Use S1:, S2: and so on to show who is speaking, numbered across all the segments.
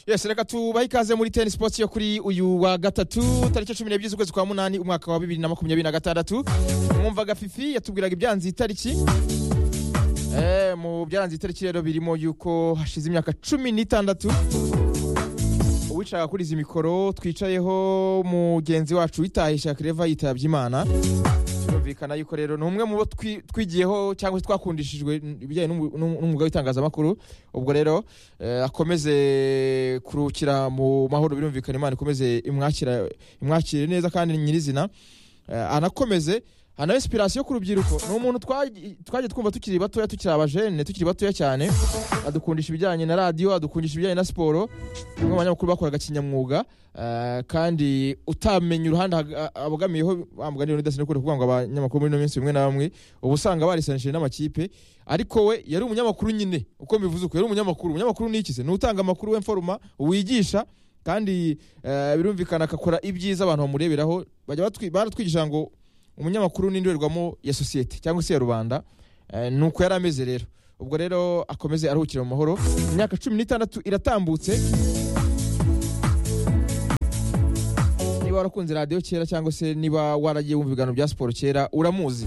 S1: yesi reka tubahe ikaze muri teni sipoti yo kuri uyu wa gatatu tariki cumi n'ebyiri z'ukwezi kwa munani umwaka wa bibiri na makumyabiri na gatandatu mwumva gafifi yatubwiraga ibyanze iyi tariki Eh, mu byaranze itariki rero birimo yuko hashize imyaka cumi n'itandatu uwicara kuri izi mikoro twicayeho mugenzi wacu witahisha kereva yitabye imana birumvikana yuko rero ni umwe mu bo twi- twigiyeho cyangwa se twakundishijwe ibijyanye n'umu- n'umu- n'umwuga w'itangazamakuru ubwo rero eh, akomeze kurukira mu mahoro birumvikana imana ikomeze imwakira- imwakire neza kandi nyirizina Eh, anakomeze ana esipirasiyo ku rubyiruko ni umuntu twagi- twagiye twumva tukiri batoya tukiri abajene tukiri batoya cyane adukundisha ibijyanye na radiyo adukundisha ibijyanye na siporo umwe mu banyamakuru bakoraga kinyamwuga eh, kandi utamenya uruhande ag- abogamiyeho bamuganira udasine kure kuvuga ngo abanyamakuru muri ino minsi bimwe na bamwe uba usanga barisanishije n'amakipe ariko we yari umunyamakuru nyine uko mbivuze uko yari umunyamakuru umunyamakuru ni iki se ni utanga amakuru w'imforoma wigisha kandi eh, birumvikana akakora ibyiza abantu bamureberaho bajya batwi- baratwigisha ngo umunyamakuru n'indorerwamo ya sosiyete cyangwa se ya rubanda Eh, ni uko yari ameze rero ubwo rero akomeze aruhukire mu mahoro imyaka cumi n'itandatu iratambutse niba warakunze radiyo kera cyangwa se niba waragiye wumva ibiganiro bya siporo kera uramuzi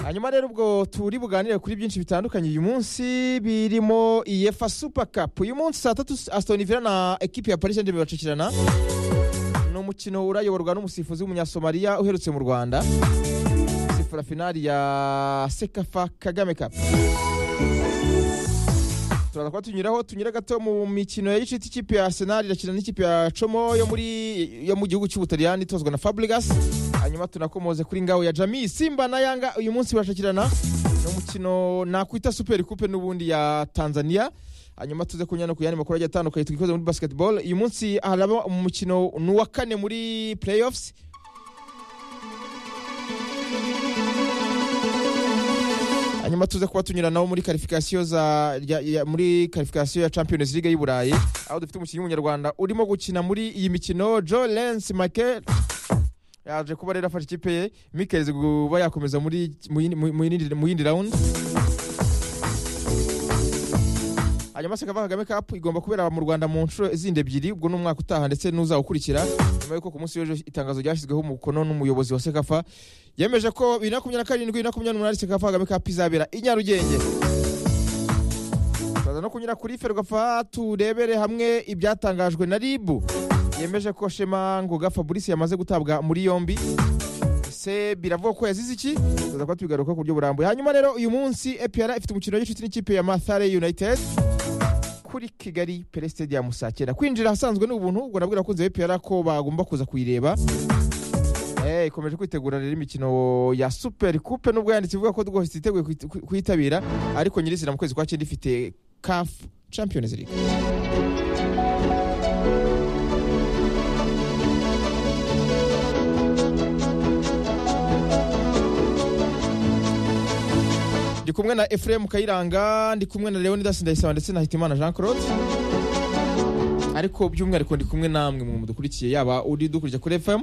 S1: hanyuma rero ubwo turi buganire kuri byinshi bitandukanye uyu munsi birimo iyefa super cup uyu munsi saa tatu aston villa na ekipi ya paris saint-germain bacakirana ni umukino urayoborwa n'umusifuzi w'umunyasomaliya uherutse mu rwanda sifura finali ya sekafa kagame cup turaza kuba tunyuraho tunyura gato mu mikino ya gicuti ikipe ya arsenal irakina n'ikipe ya como yo muri yo mu gihugu cy'ubutaliyani itozwa na fabregas hanyuma tunakomoze kuri ngao ya jami simba na yanga uyu munsi barashakirana ni umukino nakwita super coupe n'ubundi ya tanzania hanyuma tuze kunyura no ku yandi makuru agiye atandukanye twikoze muri basketball uyu munsi haraba umukino ni uwa kane muri playoffs hanyuma tuze kuba tunyura nabo muri karifikasiyo za rya- ya- muri karifikasiyo ya Champions League y'u Burayi aho dufite umukinnyi w'umunyarwanda urimo gukina muri iyi mikino Joe Lens Michael yaje kuba rero afasha ikipe ye Mikel kuba yakomeza muri mu yindi- mu- mu yindi- mu yindi round hanyuma sekava kagame cup igomba kubera mu rwanda mu nshuro zindi ebyiri ubwo ni umwaka utaha ndetse n'uzawukurikira nyuma y'uko ku munsi w'ejo itangazo ryashyizweho umukono n'umuyobozi wa sekafa yemeje ko bibiri na makumyabiri na karindwi bibiri na makumyabiri n'umunani sekafa kagame cup izabera i nyarugenge turaza no kunyura kuri ferwafa turebere hamwe ibyatangajwe na ribu yemeje ko shema ngoga fabrice yamaze gutabwa muri yombi se biravuga ko yazize iki tuza kuba tubigaruka ku buryo burambuye hanyuma rero uyu munsi epr ifite umukino w'inshuti n'ikipe ya mathare united kuri kigali pere stadium saa cyenda kwinjira ahasanzwe ni ubuntu ubwo nabwira abakunzi ba epr ko bagomba kuza kuyireba Eh, ikomeje kwitegura rero imikino ya super coupe nubwo yanditse ivuga ko rwose iteguye kuyi- kuyi- kuyitabira ariko nyirizina mu kwezi kwa cyenda ifite caf champions league ndi kumwe na efuremu kayiranga ndi kumwe na leonidas ndayisaba ndetse na hitimana jean claude ariko by'umwihariko ndi kumwe namwe mu mudukurikiye yaba uri dukurikira kuri fm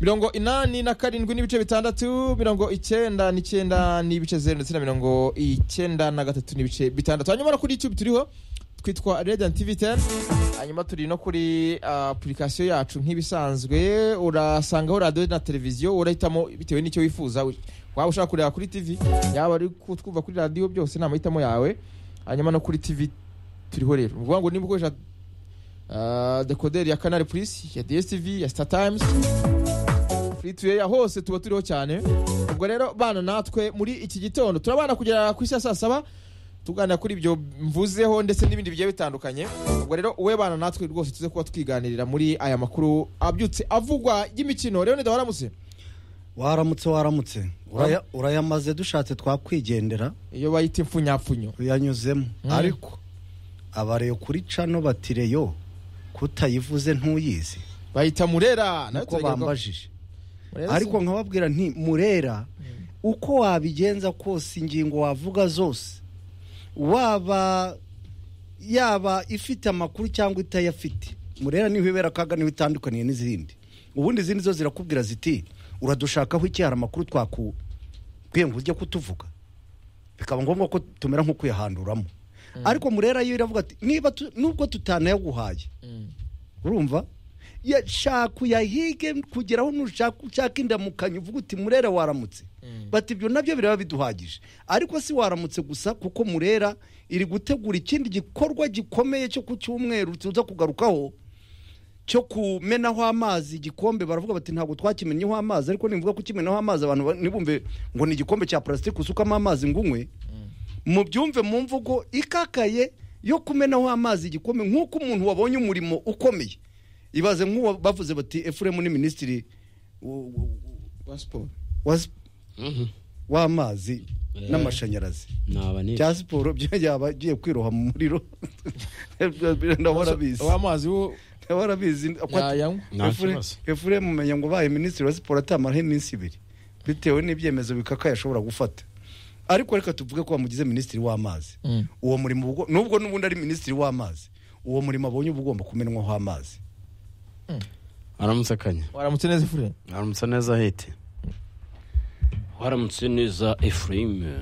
S1: mirongo inani na karindwi n'ibice bitandatu mirongo icyenda n'icyenda n'ibice zeru ndetse na mirongo icyenda na gatatu n'ibice bitandatu hanyuma no kuri youtube turiho twitwa radiant tv 10 hanyuma turi no kuri apurikasiyo yacu nk'ibisanzwe urasangaho radiyo na televiziyo urahitamo bitewe n'icyo wifuza waba ushaka kureba kuri tv yaba ari kutwumva kuri radiyo byose ni amahitamo yawe hanyuma no kuri tv turiho rero ni ukuvuga ngo niba ukoresha ah, dekoderi ya canal plus ya dstv ya star times free to air hose tuba turiho cyane ubwo rero bana natwe muri iki gitondo turabana kugera ku isi ya saa saba tuganira kuri ibyo mvuzeho ndetse n'ibindi bigiye bitandukanye ubwo rero uwe bana natwe rwose tuze kuba twiganirira muri aya makuru abyutse avugwa y'imikino rero nidawaramutse
S2: waramutse waramutse Uraya- urayamaze dushatse twakwigendera
S1: iyo bayita impfunyapfunyo
S2: uyanyuzemo
S1: Mm.
S2: ariko abareyo kuri cano batireyo kutayivuze ntuyizi
S1: bayita murera nayo
S2: niko
S1: turagera kwa-
S2: bambajije
S1: Murera
S2: ariko
S1: se?
S2: nkababwira nti murera uko wabigenza kose ingingo wavuga zose waba yaba ifite amakuru cyangwa itayafite murera niho ibera kaga niho itandukaniye n'izindi ubundi izindi zo zirakubwira ziti uradushakaho iki hari amakuru twakuwe ngo ujye kutuvuga bikaba ngombwa ko tumera nk'ukuyahanduramo ariko murera yo iravuga ati niba tu- nubwo tutanayaguhaye urumva ya- shaka uyahige kugeraho nushaka ushaka indamukanyo uvuga uti murera waramutse bati ibyo nabyo biraba biduhagije ariko si waramutse gusa kuko murera iri gutegura ikindi gikorwa gikomeye cyo ku cyumweru tuza kugarukaho cyo kumenaho amazi igikombe baravuga bati ntabwo twakimenyeho amazi ariko nivuga kukimenaho amazi abantu ba- ntibumve ngo ni igikombe cya purasitike usukamo amazi ngunywe mu byumve mu mvugo ikakaye yo kumenaho amazi igikombe nk'uko umuntu wabonye umurimo ukomeye ibaze nk'uwo bavuze bati efuremu ni minisitiri w- w- wa sp-
S3: Mhm.
S2: w'amazi
S3: Eh.
S2: n'amashanyarazi
S3: naba ni
S2: cya siporo byo yaba agiye kwiroha mu muriro ndahorabizi
S1: w'amazi wo
S2: ndahorabizi
S1: yayanywa
S3: Nta kibazo.
S2: efuremu umenya ngo ubaye minisitiri wa siporo atamaraho iminsi ibiri bitewe n'ibyemezo bikakaye ashobora gufata ariko reka tuvuge ko bamugize minisitiri w'amazi
S1: Mm.
S2: uwo murimo uba ugo- nubwo n'ubundi ari minisitiri w'amazi uwo murimo abonye uba ugomba kumenwaho amazi
S3: aramutse akanya
S1: waramutse neza efuremu
S3: aramutse neza hete waramutse neza efurayime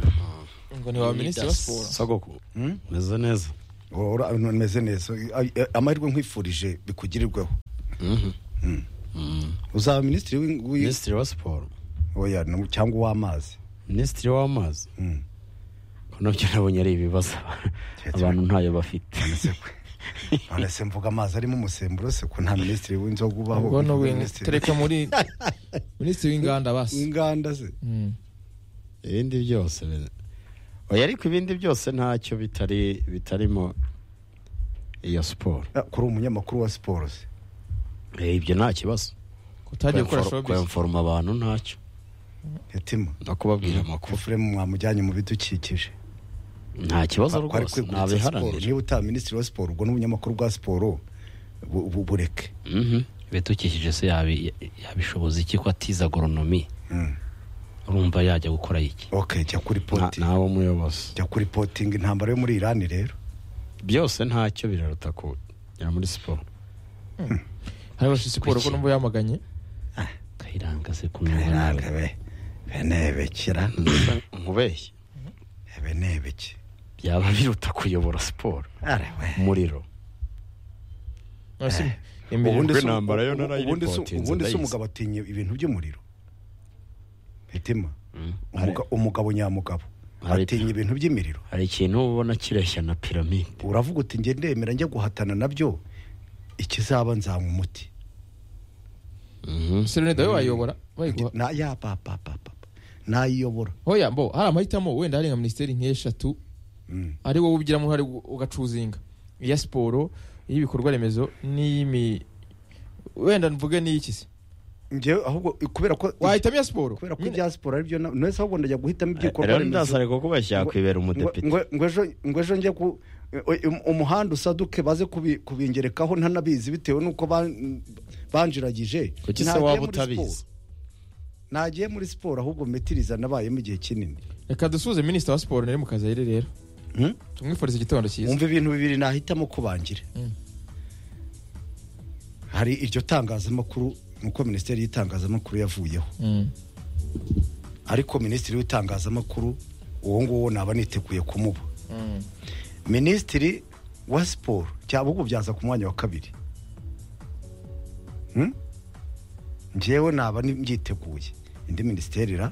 S1: ngo ni wa minisitiri wa siporo
S3: sagoko
S2: Hmm?
S3: meze neza
S2: Ora- meze neza Ay- ay- amahirwe nkwifurije bikugirirweho
S3: Mhm.
S2: Mm.
S3: Mm.
S2: uzaba minisitiri w'ing- w'i-
S3: minisitiri wa siporo
S2: oya, no- cyangwa uw'amazi
S3: minisitiri w'amazi
S2: Mm.
S3: ko nabyo nabonye ari ibibazo abantu ntayo bafite
S2: none se mvuga amazi arimo umusemburo se ko nta minisitiri w'inzoga ubaho
S1: ubwo ni ubu-
S2: Minisitiri
S1: tereka muri minisitiri w'inganda basi
S2: w'inganda se
S1: Mm.
S3: ibindi byose bine- oya ariko ibindi byose ntacyo bitari bitarimo iyo siporo
S2: Ah, kuri umunyamakuru wa siporo se
S3: Eh, ibyo nta kibazo
S1: kutagiye gukora
S3: Kwemfor-
S1: showbiz
S3: kwemforoma abantu ntacyo
S2: yatima
S3: no kubabwira amakuru
S2: efuremu mwamujyanye mu bidukikije
S3: nta kibazo
S2: Ko ari kwegurira
S3: rwose
S2: siporo
S3: nabiharanira
S2: niba utaba minisitiri wa siporo ubwo n'ubunyamakuru bwa siporo bu- bu- bureke
S3: Mhm. ibidukikije se yabi- yabishoboza iki ko atize agoronomi
S2: Mm.
S3: urumva yajya gukora iki
S2: ok jya kuri
S3: Nta-
S2: poti
S3: ntawe muyobozi
S2: jya kuri potingi intambara yo muri irani rero
S3: byose ntacyo biraruta kujya muri siporo
S1: hariho siporo ko numva yamaganye
S3: kayiranga se kunywa nawe
S2: benebekera
S3: umubeshyi
S2: benebeke
S3: byaba biruta kuyobora siporo umuriro
S1: None se imirimo-
S2: ubundi
S3: Ubwo
S2: se-
S3: intambara yo narayipotinze,
S2: ubundi se- ubundi se
S3: ndayizi.
S2: umugabo atinya ibintu by'umuriro mitima
S3: Mm.
S2: Umuga- umugabo nyamugabo
S3: Hari-
S2: atinya ibintu by'imiriro
S3: hari ikintu uba ubona kireshya na piramide
S2: uravuga uti nge ndemera njya guhatana nabyo ikizaba nzanywa umuti
S3: Mhm.
S1: serenida we wayobora bayiguha
S2: Na- ya pa pa pa pa pa. nayiyobora
S1: hoya mbo hari amahitamo wenda hari nka minisiteri nk'eshatu
S2: Mm.
S1: ari wowe ubigiramo uruhare ugu- ugacuzinga iya siporo iy'ibikorwa remezo n'iy'imi wenda mvuge n'iyiki se
S2: njyewe ahubwo kubera ko
S1: wahitamo iya siporo
S2: kubera ko
S1: Nyine-
S2: ibya siporo aribyo na- none se ahubwo ndajya guhitamo ibikorwa
S3: rero
S2: remezo
S3: ndasare ko kubeshya yakwibera
S2: Ngo-
S3: umudepite
S2: ngo- ngo ejo- ngo ejo njye ku um- umuhanda usaduke baze kubi- kubingerekaho ntanabizi bitewe n'uko ban- banjiragije
S3: kuki se
S2: Nagiye
S3: waba
S2: muri siporo.
S3: utabizi
S2: nagiye muri siporo ahubwo metiriza nabayemo igihe kinini
S1: reka dusuze minisita wa siporo nari mu kazi ayiri rero tumwifuriza igitondo cyiza
S2: wumva ibintu bibiri nahitamo kubangira
S1: Mm.
S2: hari iryo tangazamakuru nuko minisiteri y'itangazamakuru yavuyeho
S1: Mm.
S2: ariko minisitiri w'itangazamakuru uwo nguwo naba niteguye kumuba
S1: Mm.
S2: minisitiri wa siporo cyaba ubwo byaza ku mwanya wa kabiri Hmm? njyewe naba ni- mbyiteguye indi minisiteri ra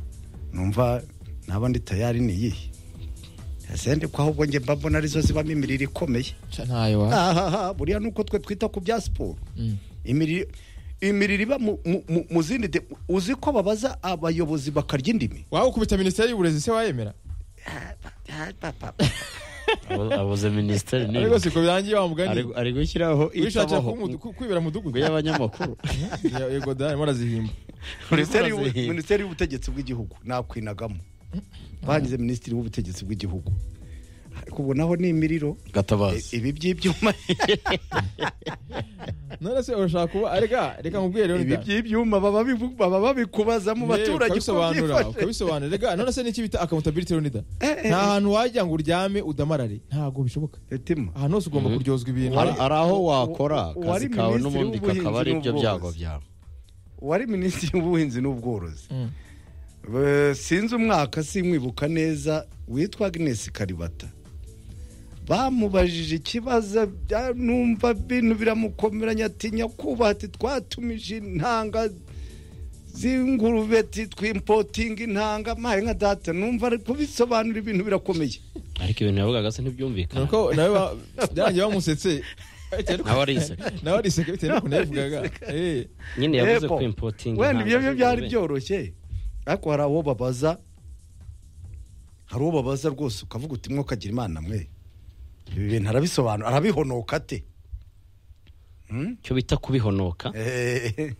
S2: numva naba ndi tayari ni iyihe ese ko ahubwo njye mba mbona arizo zibamo imirire ikomeye
S1: Ca ntayo wa
S2: ahaha buriya nuko twe twita ku bya siporo
S1: Mm.
S2: imirire imirire iba mu- mu- mu mu zindi de- uzi ko babaza abayobozi bakarya indimi
S1: waba ukubita minisiteri y'uburezi se wayemera
S3: Abo- abuze minisiteri ni
S1: ariko siko birangiye wa
S3: ari
S1: mugani
S3: ari gushyiraho
S1: wishakira
S3: itabaho
S1: kuwumudu- ku- kwibera mu dugudu
S3: ngo y'abanyamakuru
S1: Ya- yego da arimo arazihimba
S2: minisiteri y'ubu-
S3: Urazihinda.
S2: minisiteri y'ubutegetsi bw'igihugu nakwinagamo bagize minisitiri w'ubutegetsi bw'igihugu ariko ubu naho ni imiriro
S3: gatabazi
S2: ibi by'ibyuma
S1: none se urashaka kuba arega reka nkubwire rero da.
S2: ibi by'ibyuma baba babivu- baba babikubaza mu
S1: Yewe,
S2: baturage uko
S1: ukabisobanura
S2: byifashe
S1: ukabisobanura rega none se n'iki bita accountability runida
S2: Eh, eh,
S1: nta hantu wajya ngo uryame udamarare ntabwo bishoboka
S2: Etima,
S1: ahantu hose ugomba kuryozwa ibintu
S3: hari hari aho
S2: u-
S3: wakora
S2: u- uwari
S3: akazi kawe
S2: minisitiri
S3: n'ubundi
S2: w'ubuhinzi
S3: kakaba ari ibyo
S2: n'ubworozi.
S3: byago byawe
S2: uwari minisitiri w'ubuhinzi n'ubworozi
S1: Mm.
S2: Eh, sinzi umwaka simwibuka neza witwa agnes karibata bamubajije ikibazo bya- numva bintu biramukomeranya ati nyakubaha ati twatumije intanga z'ingurube ati twimpotinga intanga mahe nka data numva ari kubisobanura ibintu birakomeye
S4: ariko ibintu yavugaga se ntibyumvikana
S1: nuko nawe ba- byarangiye bamusetse
S4: nawe arise
S1: nawe ariseka bitewe n'ukuntu yabivugaga Eh.
S4: nyine yavuze
S2: Yego.
S4: ko impotingi
S2: wenda ibyo byo byari byoroshye ariko hari abo babaza hari uwo babaza rwose ukavuga uti mwokagira imana mwe ibi bintu arabisobanura arabihonoka ate Hmm?
S4: cyo bita kubihonoka
S2: Eh,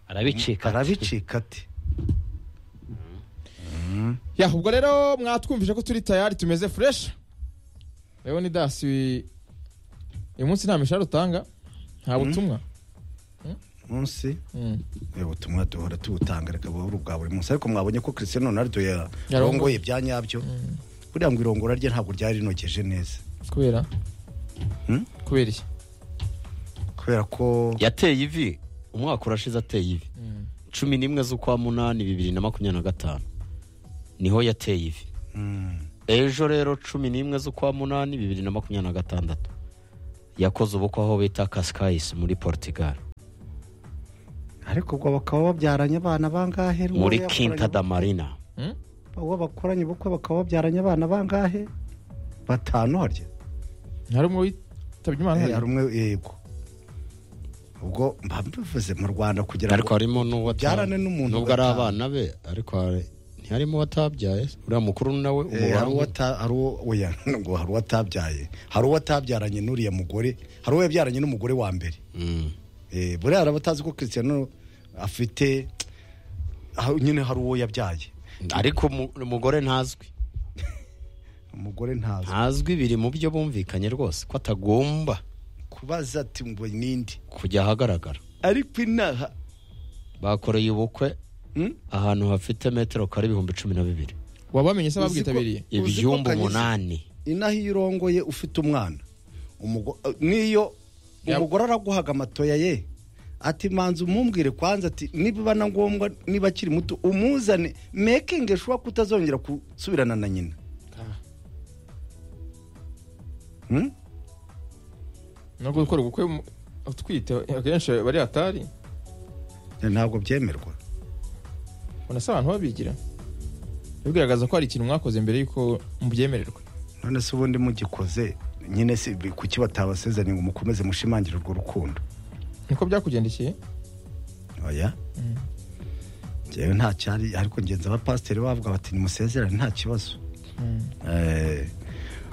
S4: arabicika
S2: arabicika ate
S1: ya ubwo rero mwatwumvise ko turi tayari tumeze fureshi rero ni dasi uyu munsi nta mishahara utanga nta butumwa
S2: munsi
S1: Mm.
S2: ubutumwa duhora tubutanga reka buhore ubwa buri munsi ariko mwabonye ko Cristiano Ronaldo
S1: Yarongoye.
S2: yarongoye bya nyabyo buriya ngo irongora rye ntabwo ryari rinogeje neza
S1: kubera
S2: Hmm?
S1: kubera iki
S2: kubera ko
S3: yateye ivi umwaka urashize ateye ivi cumi n'imwe z'ukwa munani bibiri na makumyabiri na gatanu niho yateye ivi
S2: Mm.
S3: ejo rero cumi n'imwe z'ukwa munani bibiri na makumyabiri na gatandatu yakoze ubukwe aho bita kasikayisi muri portugal
S2: ariko ubwo bakaba babyaranye abana bangahe Uwo
S3: muri
S2: yakoranye-
S3: kinta da marina
S2: uwo bakoranye ubukwe bakaba babyaranye abana bangahe batanu harya
S1: hari umwe witabye imana
S2: Eh, hari
S1: hariya?
S2: umwe yego ubwo mba mbivuze mu Rwanda kugira
S3: ariko
S2: ngo
S3: harimo n'uwo ata-
S2: Byarane n'umuntu
S3: nubwo ari
S2: ugataha.
S3: abana be ariko hari- ntiharimo uwatabyaye uriya mukuru nawe
S2: Eh, hari uwo
S3: umuhanga
S2: ata- hari uwo oya, ngo hari uwo atabyaye hari uwo atabyaranye n'uriya mugore hari uwo yabyaranye n'umugore wa mbere
S3: Mm.
S2: Eh, buriya hari abatazi ko Cristiano afite aho nyine hari uwo yabyaye
S3: ariko umu- umugore ntazwi
S2: umugore ntazi
S3: ntazwi biri mu byo bumvikanye rwose ko atagomba
S2: kubaza ati ngo ninde
S3: kujya ahagaragara
S2: ariko inaha
S3: bakoreye ubukwe
S2: Hmm?
S3: ahantu hafite metero kare ibihumbi cumi na bibiri
S1: wabamenye se
S2: Uzi ko-
S1: ababwitabiriye
S2: Uzi ko
S3: ibyumba
S2: Kanyuze-
S3: umunani
S2: inaha iyo urongoye ufite umwana Umugo- n'iyo
S1: Ya-
S2: umugore araguhaga amatoya ye ati manza umumbwire kwanza ati niba na ngombwa niba akiri muto umuzane mekingi ushobora kutazongera gusubirana na nyina Hmm?
S1: no gukora ubukwe mu- utwite akenshi bari hatari
S2: ntabwo byemerwa
S1: unasa abantu babigira bigaragaza ko hari ikintu mwakoze mbere y'uko mubyemererwa
S2: none se ubundi mugikoze nyine si bi- kuki batabasezeranye ngo mukomeze mushimangire urwo rukundo
S1: niko byakugendekeye
S2: oya njyewe nta cyari ariko ngenzi abapasiteri bavuga bati nimusezerane nta kibazo Eh,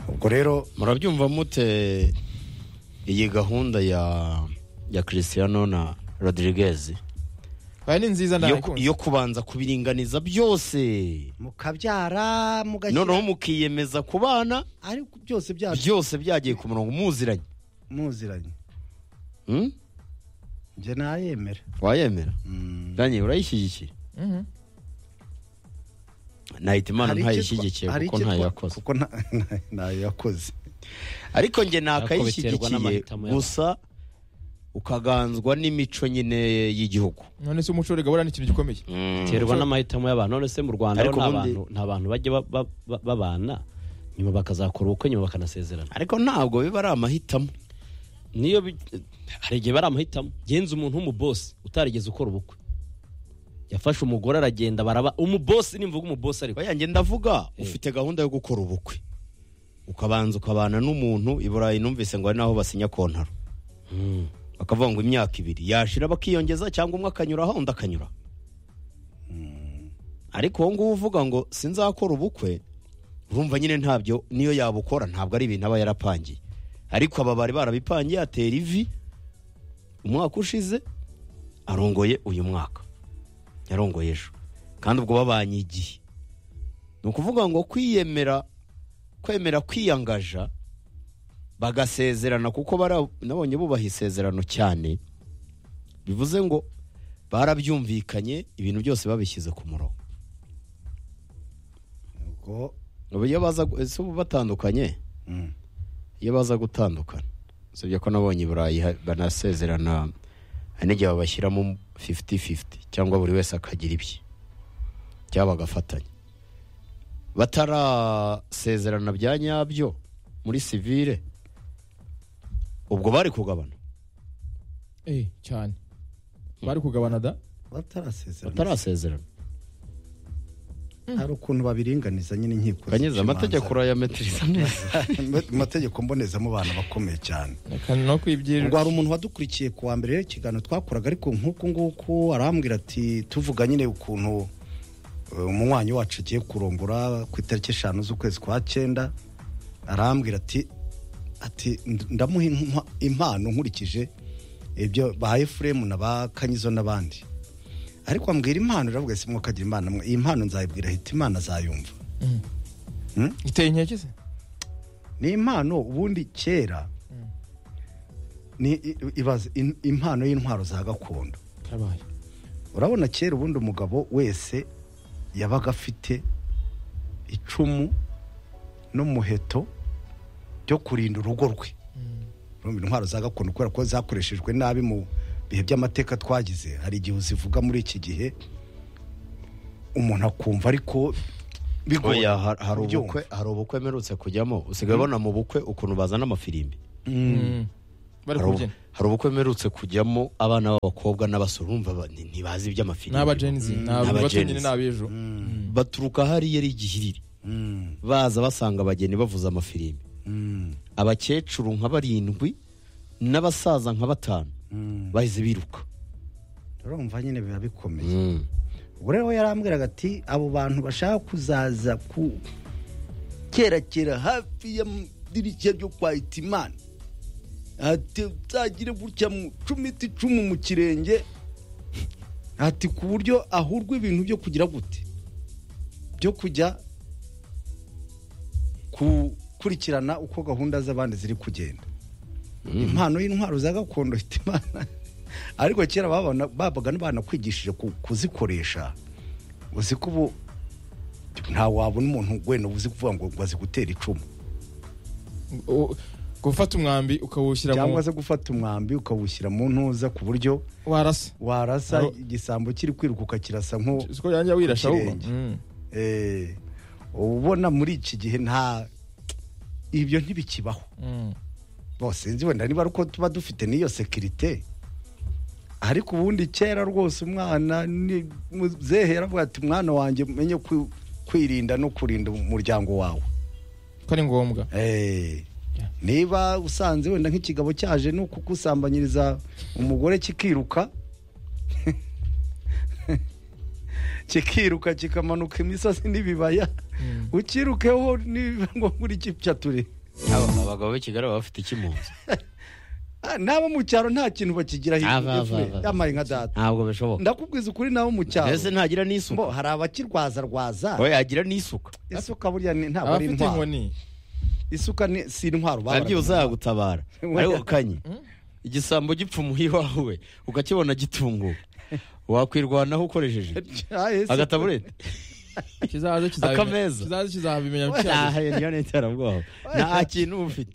S2: ubwo rero
S3: murabyumva mute iyi gahunda ya ya Cristiano na Rodriguez
S1: aya ni nziza
S3: yo,
S1: ndayikunze
S3: yo kubanza kubiringaniza byose
S2: mukabyara
S3: noneho
S2: mugashyira
S3: mukiyemeza kubana
S2: ariko byose byacu
S3: byose byagiye ku murongo muziranye
S2: muziranye
S3: Hmm?
S2: njye nayemera
S3: wayemera danye urayishyigikiye
S1: Mhm.
S3: nahita imana
S2: Hari icyitwa-
S3: ntayishyigikiye
S2: hari
S3: kuko
S2: icyitwa-
S3: ntayo yakoze
S2: kuko nta- ntayo yakoze
S3: ariko njye
S4: Ariko biterwa
S3: nakayishyigikiye
S4: n'amahitamo y'abantu.
S3: gusa ukaganzwa n'imico nyine y'igihugu
S1: none se umuco urega burana ikintu gikomeye
S4: biterwa n'amahitamo y'abantu none se mu rwanda
S3: Ariko
S4: rero nta
S3: ubundi-
S4: bantu nta bantu bajya ba- ba- ba- babana nyuma bakazakora ubukwe nyuma bakanasezerana
S3: ariko ntabwo biba ari amahitamo
S4: niyo bi- hari igihe bari amahitamo genza umuntu w'umubosi utarigeze ukora ubukwe yafashe umugore aragenda baraba umubosi nimvuga umubosi ariko
S3: oya njye ndavuga
S4: Eh.
S3: ufite gahunda yo gukora ubukwe ukabanza ukabana n'umuntu i burayi numvise ngo hari n'aho basinya kontaro
S4: Mm.
S3: bakavuga ngo imyaka ibiri yashira bakiyongeza cyangwa umwe akanyuraho undi akanyura ariko wowe nguwo uvuga ngo sinzakora ubukwe urumva nyine ntabyo niyo yabukora ntabwo ari ibintu aba yarapangiye ariko aba bari barabipangiye atera ivi umwaka ushize arongoye uyu mwaka yarongoye ejo kandi ubwo babanye igihe ni ukuvuga ngo kwiyemera kwemera kwiyangaja bagasezerana kuko bara- nabonye bubaha isezerano cyane bivuze ngo barabyumvikanye ibintu byose babishyize ku murongo
S2: ubwo
S3: ubu iyo baza gu- ese ubu batandukanye
S2: mm.
S3: iyo baza gutandukana usibye ko nabonye i burayi ha- banasezerana hari n'igihe babashyiramo 50-50 cyangwa buri wese akagira ibye cyangwa bagafatanya batarasezerana bya nyabyo muri sivire ubwo bari kugabana
S1: eh cyane bari kugabana da
S2: batarasezerana
S3: batarasezerana
S2: hari ukuntu babiringaniza nyine inkiko
S3: kanyeza amategeko urayametiriza neza
S2: amategeko mbonezamubano bakomeye cyane
S1: reka no
S2: ubwo
S1: kwibyirirwa
S2: hari umuntu wadukurikiye ku wa mbere rero ikiganiro twakoraga ariko nk'uku nguku arambwira ati tuvuga nyine ukuntu eh, umunywanyi wacu agiye kurongora ku itariki eshanu z'ukwezi kwa cyenda arambwira ati ati "Nd- ndamuha impa- impano nkurikije ibyo ba efuremu na ba kanyizo n'abandi ariko ambwira impano iravuga si mwukagira impano mwe iyi mpano nzayibwira ahita imana azayumva Hmm?
S1: iteye inkeke se
S2: ni impano ubundi kera ni i- ibaze in- impano y'intwaro za gakondo
S1: karabaye
S2: urabona kera ubundi umugabo wese yabaga afite icumu n'umuheto byo kurinda urugo rwe Urumva intwaro za gakondo kubera ko zakoreshejwe nabi mu bihe by'amateka twagize hari igihe uzivuga muri iki gihe umuntu akumva ariko bigoye
S3: oya har- hari ubukwe hari ubukwe mperutse kujyamo usigaye ubona mu bukwe ukuntu bazana amafirimbi
S1: Mm. bari
S3: hari ubu-
S1: kubyina
S3: hari ubukwe mperutse kujyamo abana b'abakobwa n'abasore urumva ba- ni- ntibazi iby'amafirimbi
S1: ni aba genzi ni
S3: Ni aba
S1: aba bato
S3: Gen
S1: nyine
S3: Z.
S1: ni ab'ejo
S3: baturuka hariya ari igihiriri baza basanga abageni bavuza amafirimbi abakecuru nka barindwi n'abasaza nka batanu bahise biruka
S2: urumva nyine biba bikomeye ubwo rero we yarambwiraga ati abo bantu bashaka kuzaza ku kerakera hafi y'amadirishya byo kwa itimana ati uzagire gutya mu cumiti icumu mu kirenge ati ku buryo ahurwa ibintu byo kugira gute byo kujya gukurikirana uko gahunda z'abandi ziri kugenda impano y'intwaro za gakondo ifite imana ariko kera babona- babaga banakwigishije ku- kuzikoresha uzi ko ubu nta wabona umuntu wenda uzi kuvuga ngo ngo azi gutera icumu
S1: U- gufata umwambi ukawushyira mu
S2: cyangwa se gufata umwambi ukawushyira mu ntuza ku buryo
S1: warasa
S2: warasa
S1: Aro-
S2: igisambo kiri kwirukuka kirasa nko
S1: siko yanjye wirasha
S2: Ku
S1: ahubwo
S2: kirenge.
S1: Mm.
S2: eh, ubona muri iki gihe nta ibyo ntibikibaho
S1: Mm.
S2: bose nzi wenda niba ari uko tuba dufite n'iyo sekirite ariko ubundi kera rwose umwana ni- muzehe aravuga ati mwana wanjye umenye kwi- kwirinda no kurinda umuryango wawe
S1: ko ari ngombwa
S2: Eh, niba usanze wenda nk'ikigabo cyaje ni ukugusambanyiriza umugore kikiruka kikiruka kikamanuka imisozi n'ibibaya ukirukeho niba ngombwa uri kicyature
S3: abagabo b'i kigali baba bafite iki mu nzu
S2: Ah, n'abo mu cyaro nta kintu bakigiraho
S3: Ava, ava,
S2: igihe
S3: ava.
S2: yamaye nka data
S3: ntabwo bishoboka
S2: ndakubwiza ukuri n'abo mu cyaro
S3: mbese ntagira
S2: mbo
S3: n'isuka
S2: hari abakirwaza rwaza
S3: oya yagira n'isuka
S2: isuka burya ni- ntabwo ari
S1: abafite
S2: intwaro
S1: inkoni
S2: isuka ni- si intwaro
S3: abyibuze yagutabara
S2: Oya.
S3: ariko kanye igisambo gipfa umuhi wawe ukakibona gitunguka wakwirwanaho ukoresheje agataburete
S1: kizaza kizabimenya
S3: Akameza.
S1: kizaza kizabimenya
S3: aha niyo n'iterabwoba nta kintu uba ufite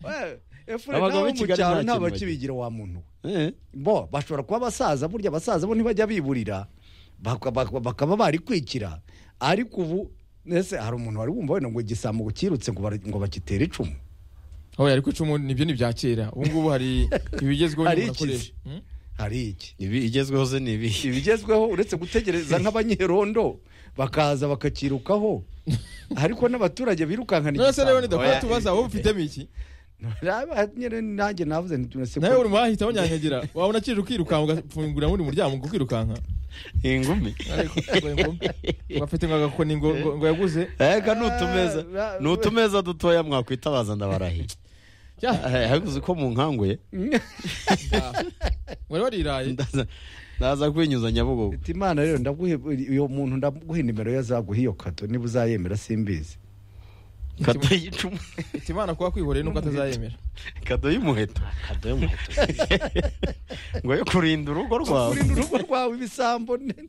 S3: Abagabo
S2: n'abo
S3: b'i
S2: mu
S3: Kigali
S2: cyaro
S3: nta
S2: nta
S3: kintu
S2: bakibigira wa muntu we.
S3: Eh.
S2: bo bashobora kuba abasaza burya abasaza bo ntibajya biburira baka- baka- bakaba barikwikira ariko ubu ese hari umuntu wari wumva wenda ngo igisambo ngo kirutse ngo bara- ngo bagitere icumu
S1: aho yari kwicumu nibyo ni bya kera ubu ngubu hari ibigezweho
S2: Hari
S1: n'umuntu akoresha
S2: ikizi.
S1: Mm?
S2: hari iki
S3: ibi igezweho ze ni ibihe
S2: ibigezweho uretse gutegereza nk'abanyerondo bakaza bakakirukaho ariko n'abaturage birukankana
S1: none se rero nidakora
S3: Oya.
S1: tubaza wowe ufitemo iki
S2: Raba, nyine nanjye navuze nti none se ko-
S1: nawe uri mu bahita banyanyagira wabona kije ukirukanka ugafungurira undi muryango ukirukanka
S3: ingumi
S1: bafite ngo agakoni ngo ngo- ngo yaguze
S3: reka ni utumeza
S2: Ah,
S3: ni utumeza dutoya mwakwitabaza ndabarahiye
S1: Ya,
S3: Eh, ariko uzi ko munkanguye
S1: wari wariraye
S3: ndaza- ndaza kwinyuza nyabugogo
S2: Ati, imana rero ndaguhe uyu muntu ndaguha nimero ye azaguha iyo kato niba uzayemera simbizi
S3: kado y'icumu
S1: iti imana kuba kwihoreye nuko atazayemera
S3: kado y'umuheto
S4: akadoye umuheto
S3: ngo yo kurinda urugo rwawe
S2: kurinda urugo rwawe ibisambo n-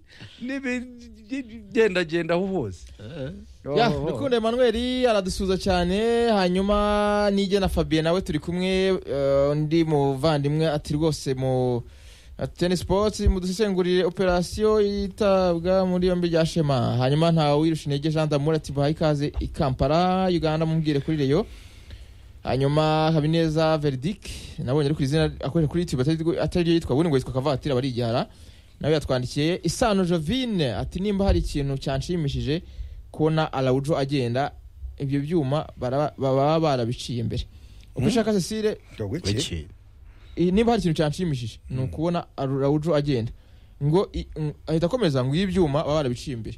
S2: n'ibigendagenda aho hose
S1: ya
S2: Oh, oh.
S1: rukundo emmanuel aradusuza cyane hanyuma nige na fabien nawe turi kumwe eh, undi muvandimwe ati rwose mu teni sports mudusesengurire operasiyo yitabwa muri yombi rya shema hanyuma ntawe wirusha intege jean damour ati baha ikaze i kampala uganda mubwire kuri reyo hanyuma habineza veridic nabonye ari ku izina akorera kuri youtube atari- atari ryo yitwa ubundi ngo yitwa kavatiri abarijyara nawe yatwandikiye isano jovine ati nimba hari ikintu cyanshimishije kubona alawujo agenda ibyo byuma baraba- baba barabiciye mbere uko ushaka cecile
S2: Iki?
S1: i- nimba hari ikintu cyanshimishije ni ukubona alawujo agenda ngo i- mm, ahita akomeza ngo iyo ibyuma baba barabiciye imbere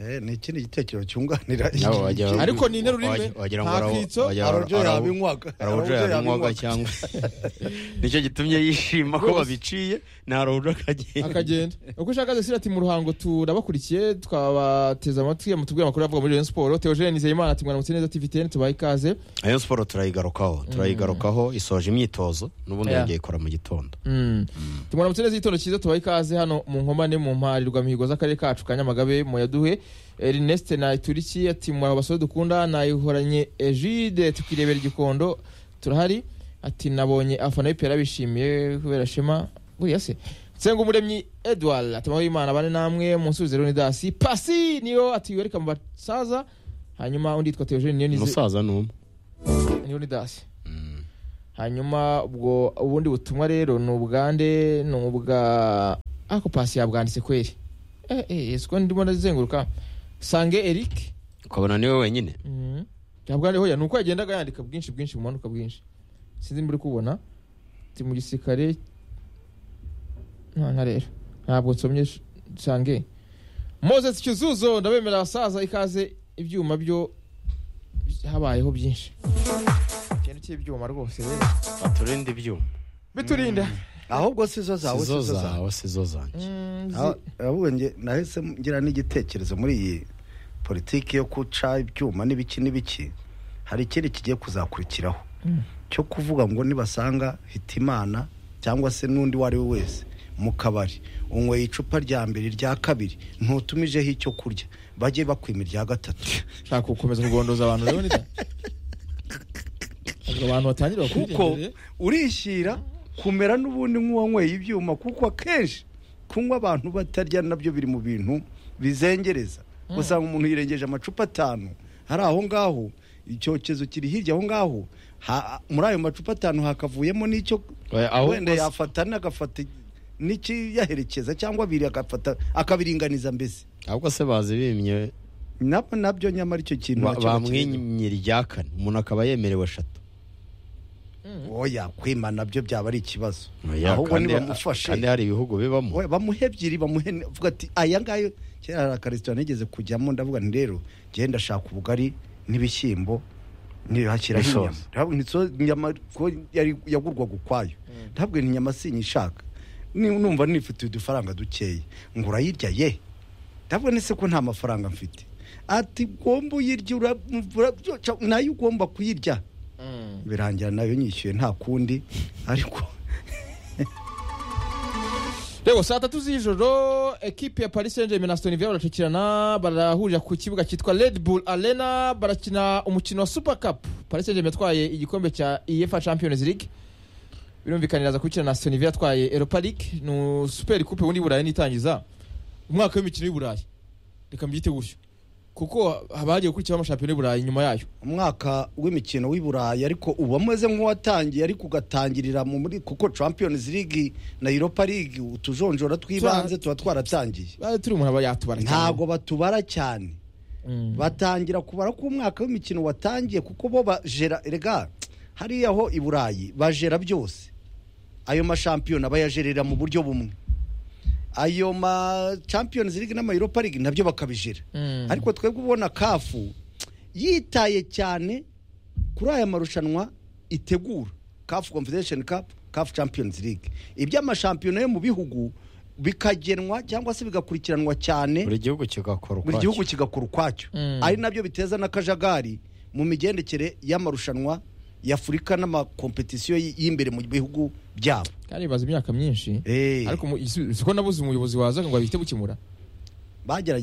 S2: Eh, ni ikindi gitekerezo cyunganira
S3: Nabo wagira ngo-
S1: Ariko ni interuro imwe,
S3: wagira ngo
S1: nta
S3: arawo-
S1: kitso,
S3: wagira ngo
S2: arabyo
S3: arawo-
S2: yabinywaga
S3: Araujo yabinywaga cyangwa nicyo gitumye yishima ko
S1: Rwose.
S3: babiciye ni Araujo akagenda
S1: akagenda uko ushaka Cecile ati mu ruhango turabakurikiye twabateze amatwi mutubwire amakuru avuga muri Rayon Sport Theogene Nizeyimana ati mwana mutse neza TVTN tubaye ikaze
S3: Rayon Sport turayigarukaho turayigarukaho isoje imyitozo n'ubundi
S1: Yeah.
S3: yongeye ikora mu gitondo
S1: Mm. Ati mwana mutse neza igitondo cyiza tubaye ikaze hano mu nkomane mu mparirwa mihigo z'akarere kacu ka Nyamagabe mu yaduhe Ernest na Ituriki ati mwa basore dukunda nayihoranye Egide tukirebera igikondo turahari ati nabonye afana y'ipera bishimiye kubera shema buriya se Nsengumuremyi Edouard ati amahoro y'Imana bane namwe munsubize Leonidas pasi niyo ati welcome basaza hanyuma undi yitwa Theogene niyo nize
S3: umusaza ni umwe
S1: Leonidas hanyuma ubwo ubundi butumwa rero ni ubugande ni ubwa ako pasi yabwanditse kweri eh eh esiko ndimo ndazenguruka sange Eric
S3: ukabona niwe wenyine
S1: Mhm. yabwandiho ya nuko yagendaga yandika bwinshi bwinshi bumanuka bwinshi sinzi muri kubona ndi mu gisirikare nka rero ntabwo nsomye sh- sange Moses Kizuzo ndabemera abasaza ikaze ibyuma byo habayeho byinshi ikintu cy'ibyuma rwose rero
S3: aturinde ibyuma
S1: biturinda
S2: ahubwo sizo zawe
S3: sizo
S2: sizo zawe
S3: zawe sizo zanjye
S1: Mm,
S2: Ah,
S1: zi-
S2: ahubwo nge nahise ngira n'igitekerezo muri iyi politiki yo guca ibyuma n'ibiki n'ibiki hari ikindi kigiye kuzakurikiraho cyo kuvuga ngo nibasanga hitimana cyangwa se n'undi uwo ari we wese mu kabari unyweye icupa rya mbere irya kabiri ntutumijeho icyo kurya bajye bakwima irya gatatu
S1: nshaka gukomeza kugondoza abantu rero nida Ntabwo abantu batangira
S2: kuko urishyira kumera n'ubundi nk'uwanyweye ibyuma kuko akenshi kunywa abantu batarya nabyo biri mu bintu bizengereza usanga umuntu yirengeje amacupa atanu hari aho ngaho icyokezo kiri hirya aho ngaho ha- muri ayo macupa atanu hakavuyemo n'icyo
S3: Oya, ahubwo
S2: wenda
S3: se-
S2: yafata n'agafata n'ikiyaherekeza cyangwa abiri agafata akabiringaniza mbese
S3: ahubwo se bazibimye
S2: nabyo nabyo nyamara icyo kintu
S3: ba-
S2: nacyo bakirengera.
S3: bamwimye irya kane umuntu akaba yemerewe eshatu
S2: oya kwima nabyo byaba ari ikibazo
S3: Oya,
S2: ahubwo
S3: kandi-
S2: nibamufashe
S3: kandi hari ibihugu bibamo
S2: We, bamuhe ebyiri bamuhe ni- avuga ati aya ngayo kera hari akaresitora nigeze kujyamo ndavuga nti rero ngiye ndashaka ubugari n'ibishyimbo ntihashyiraho inyama
S3: N'isosi.
S2: Ndavuga nti so- inyama ko yari yagurwaga ukwayo ndavuga nti inyama sinyishaka Ni- numva nifitiye udufaranga dukeya ngo urayirya ye ndavuga ni se ko nta mafaranga mfite ati ugomba uyirya urabura nayo ugomba kuyirya birangira nayo nyishyuye nta kundi ariko
S1: rego saa tatu z'ijoro ekipe ya paris saint germain na aston villa baracakirana barahurira ku kibuga cyitwa red bull arena barakina umukino wa super cup paris saint germain atwaye igikombe cya efa champions league birumvikanira aza kubikina na aston villa atwaye europa league ni super coupe ubundi y'uburayi n'itangiza umwaka w'imikino y'uburayi reka mbyite gutyo kuko haba hagiye gukurikiraho amashampiyona y'uburayi nyuma yayo
S2: umwaka w'imikino w'i burayi ariko uba umeze nk'uwatangiye ariko ugatangirira mu muri kuko champions league na europa league utujonjora tw'ibanze tuba twaratangiye
S1: Bari turi umuntu aba yatubara cyane.
S2: ntabwo batubara cyane
S1: Mm.
S2: batangira kubara ko umwaka w'imikino watangiye kuko bo bajera rega hariya ho i burayi bajera byose ayo mashampiyona bayajerera mu buryo bumwe ayo ma champions league n'ama europa league nabyo bakabijera
S1: Mm.
S2: ariko twebwe ubona kafu yitaye cyane kuri aya marushanwa itegura kafu confederation cup kafu champions league iby'amashampiyona yo mu bihugu bikagenwa cyangwa se bigakurikiranwa cyane
S3: buri gihugu kigakora
S2: buri
S3: ukwacyo.
S2: gihugu kigakora ukwacyo
S1: Mm.
S2: ari nabyo biteza n'akajagari mu migendekere y'amarushanwa y'afurika n'amakompetisiyo y- y'imbere mu bihugu byabo
S1: kandi bimaze imyaka myinsi
S2: Eh.
S1: ariko mu- si ko nabuze umuyobozi wazaga ngo ahite bukemura
S2: bagerageje